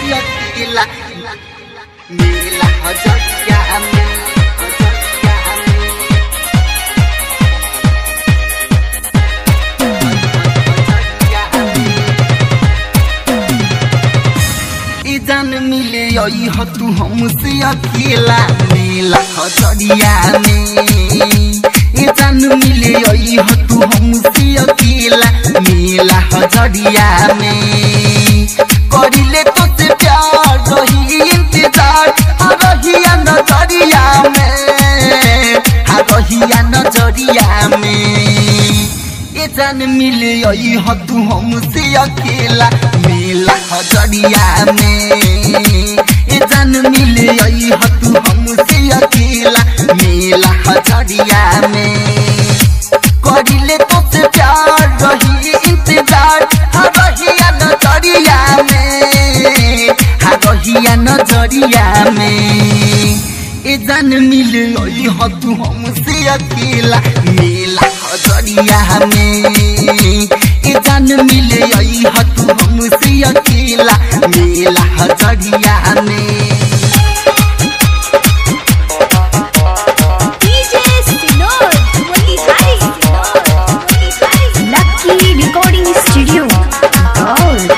अकेला मेला हजरिया में हजरिया में हजरिया में ई जान मिले आई हो तू हमसे अकेला मेला हजरिया में ई जान मिले आई हो तू हमसे अकेला मेला हजरिया में करिले तो से प्यार रही इंतजार आ रहिया नजरिया में आ रहिया नजरिया में ए जान मिले आई हो तू हमसे अकेला मेला हजरिया में ए जान मिले आई हो तू हमसे अकेला मेला हजरिया में करिले तो से प्यार रही इंतजार हा रहिया नजरिया में हा रहिया नजरिया में ए जान मिले आई हो तू हमसे अकेला मेला हजरिया में ए जान मिले आई हो तू हमसे अकेला मेला हजरिया में DJ Sinor, Motihari Sinor, Motihari Lucky Recording Studio, Gaul.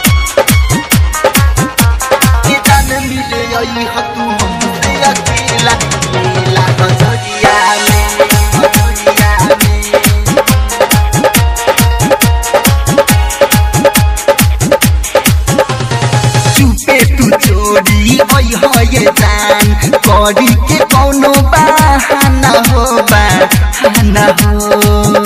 ए जान मिले आई हो तू हमसे अकेला मेला हजरिया में हजरिया में चुपे तू चोरी ओइ हो ये जान करी के कौनो बहाना हो बहाना हो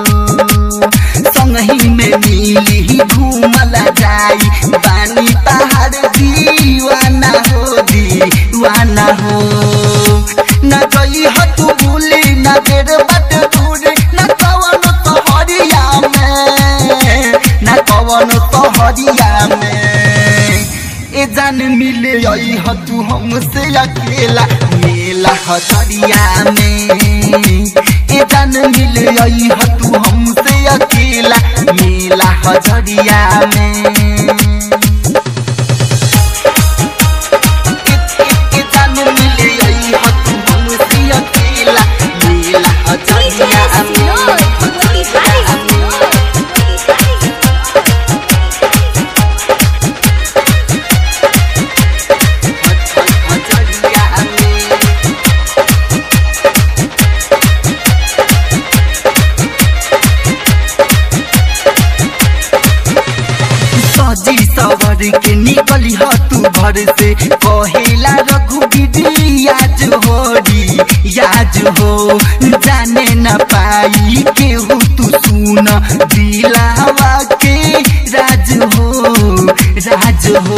संगही में मिली घूमला जाई बानी पहाड़ दीवाना हो दीवाना हो न गई हो तू भूली न देर बट दूर न कवन तो हरिया में न कवन तो हरिया में ए जान मिले आई हो तू हमसे अकेला मेला हजरिया में ए जान मिले आई हो तू हमसे अकेला मेला हजरिया में ए- ए- ए जान मिले आई हो तू हमसे अकेला मेला DJ हजरिया Sinor, में Motihari हजरिया में Sinor, Motihari हजरिया में सजी सवर के निकली ह तू घर से कहेला रघुवीर याज होरी याज हो जाने न पाई केहू तू सुन दिलावा के राज हो राज हो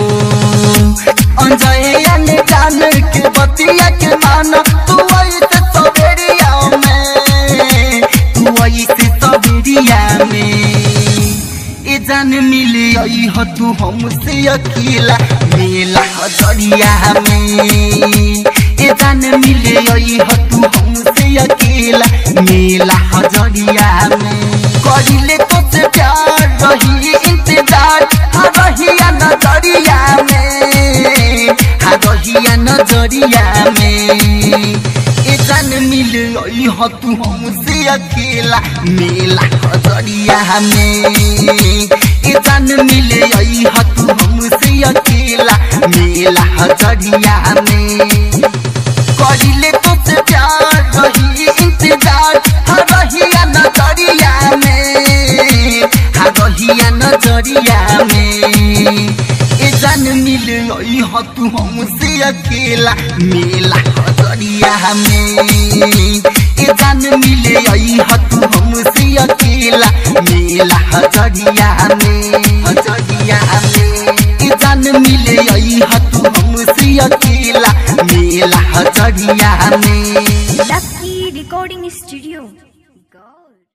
अंजय ने जान के बतिया के मान तू ऐसे सवेरिया में तू ऐसे सवेरिया में ए जान मिले आई हो तू हमसे अकेला मेला हजरिया में ए जान मिले आई हो तू हमसे अकेला मेला हजरिया में करिले तो से प्यार रही इंतजार हा रहिया नजरिया में हा रहिया नजरिया में ए जान मिले आई हो तू हमसे अकेला मेला हजरिया में ए जान मिले आई हो तू हमसे अकेला मेला हजरिया में करिले तो से प्यार रही इंतजार हा रहिया नजरिया में हा रहिया नजरिया में ए जान मिले आई हो तू हमसे अकेला मेला हजरिया में ए जान मिले आई हो तू हमसे अकेला मेला हजरिया में हजरिया में ए जान मिले आई हो तू हमसे अकेला मेला हजरिया में Lucky Recording Studio, Gaul.